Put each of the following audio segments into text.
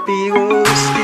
Piroski.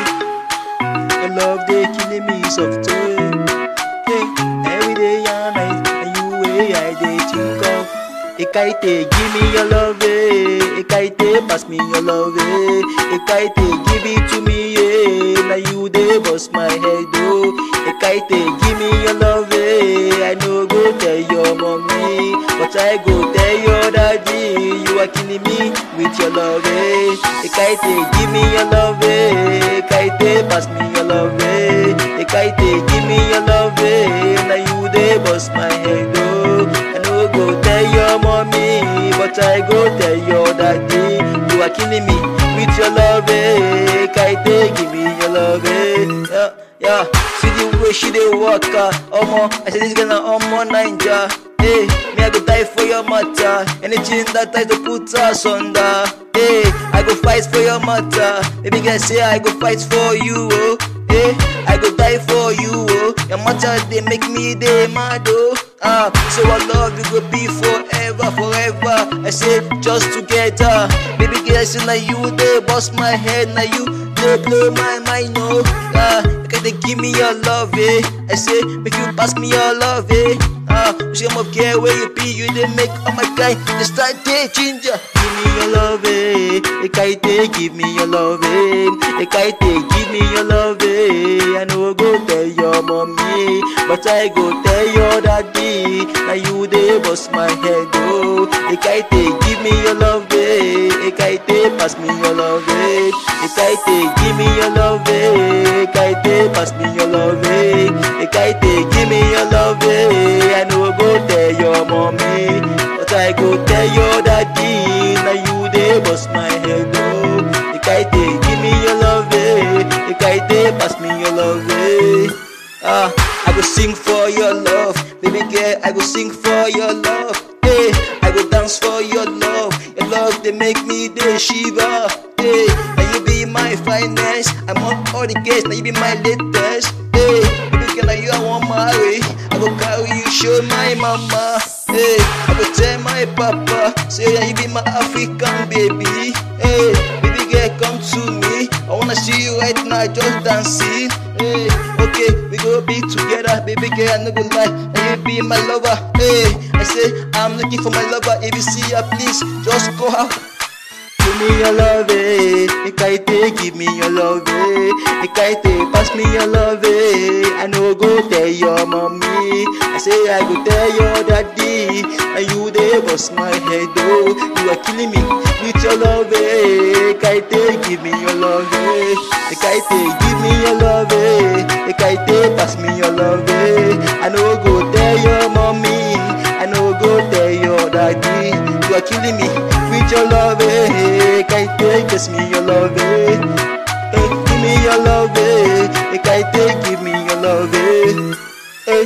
Your love they killing me soft toy. Hey, every day and night, and you way I dey think of. Ekaite, give me your love, eh. Ekaite, pass me your love, eh. Ekaite, give it to me, eh. Now you dey bust my head, oh. Ekaite, give me your love, eh. I no go tell your mommy, but I go tell your daddy. You are killing me with your love, eh. Ekaite, give me your love, eh. Ekaite, pass me your love, eh. Ekaite, give me your love, eh. Now you dey bust my head, oh. I no go tell your mommy, but I go tell your daddy. You are killing me with your love, eh? Kaite, give me your love, eh? Yeah, yeah. See the way she dey walk, ah, omo. I say this girl na omo Ninja. Hey, me I go die for your matter. Anything that tries to put us under. Hey, I go fight for your matter. Baby girl say I go fight for you, oh. Hey, I go die for you, oh. Your matter they make me dey mad, oh. Ah, so our love you go be forever, forever. I say just together. Baby girl, say now you they bust my head, now you they blow my mind, no. Ah, okay, they give me your love, eh. I say make you pass me your love, eh. Ah, she am care where you be, you they make all my guy they start they ginger. Give me your love, eh. Ekaite, give me your love, eh. Ekaite, give me your love, eh. I no go tell your mommy, but I go tell your daddy. Now you they bust my head, oh. Ekaite, give me your love, eh. Ekaite, pass me your love, eh. Ekaite, give me your love, eh. Ekaite, pass me your love, eh. Ekaite, give me your love, eh. I no go tell your mommy, but I go tell your daddy. Now you they bust my head, oh. Ekaite, give me your love, eh. Ekaite, pass me your love, eh. Ah, I go sing for your love, baby girl. I go sing for your love. Hey, I go dance for your love. Your love they make me the shiva. Hey, now you be my finest. I'm on all the gates. Now you be my latest. Hey, baby girl, now you I want marry. I go carry you, show my mama. Hey, I go tell my papa. Say yeah, you be my African baby. Hey, baby girl, come to me. I wanna see you right now, just dancing. Hey, okay, we go be together, baby girl. I no go lie, and you be my lover. Hey, I say I'm looking for my lover. If you see her, please just go out. Give me your love, eh. Ekaite, give me your love, eh. Ekaite, pass me your love, eh. I no go tell your mommy. I say I go tell your daddy. And you they bust my head, oh. You are killing me with your love, eh. Ekaite, give me your love, eh. Ekaite, give me your love, eh. Ekaite, pass me your love, eh. I no go tell your mommy. I no go tell your daddy. You are killing me with your love, eh. Ekaite, kiss me your love, eh. Eh, give me your love, eh. Ekaite, give me your love, eh. Eh,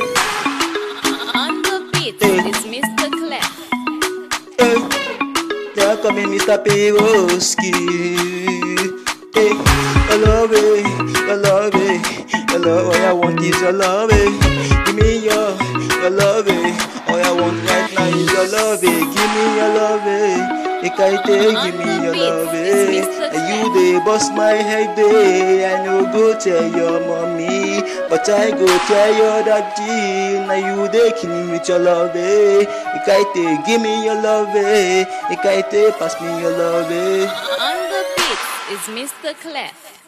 On the beat Hey. is Mr. Clef. eh. Now come in, Mr. Piroski. Eh, your love, eh. Your love, eh. Your love, all I want is your love, eh. Give me your, your love, eh. All I want right now is your love, eh. Give me your love, eh. Ekaite, give me your love, eh. And you they bust my head, eh. I no go tell your mommy, but I go tell your daddy. Now you they kill me with your love, eh. Ekaite, give me your love, eh. Ekaite, pass me your love, eh. On the beat is Mr. Clef.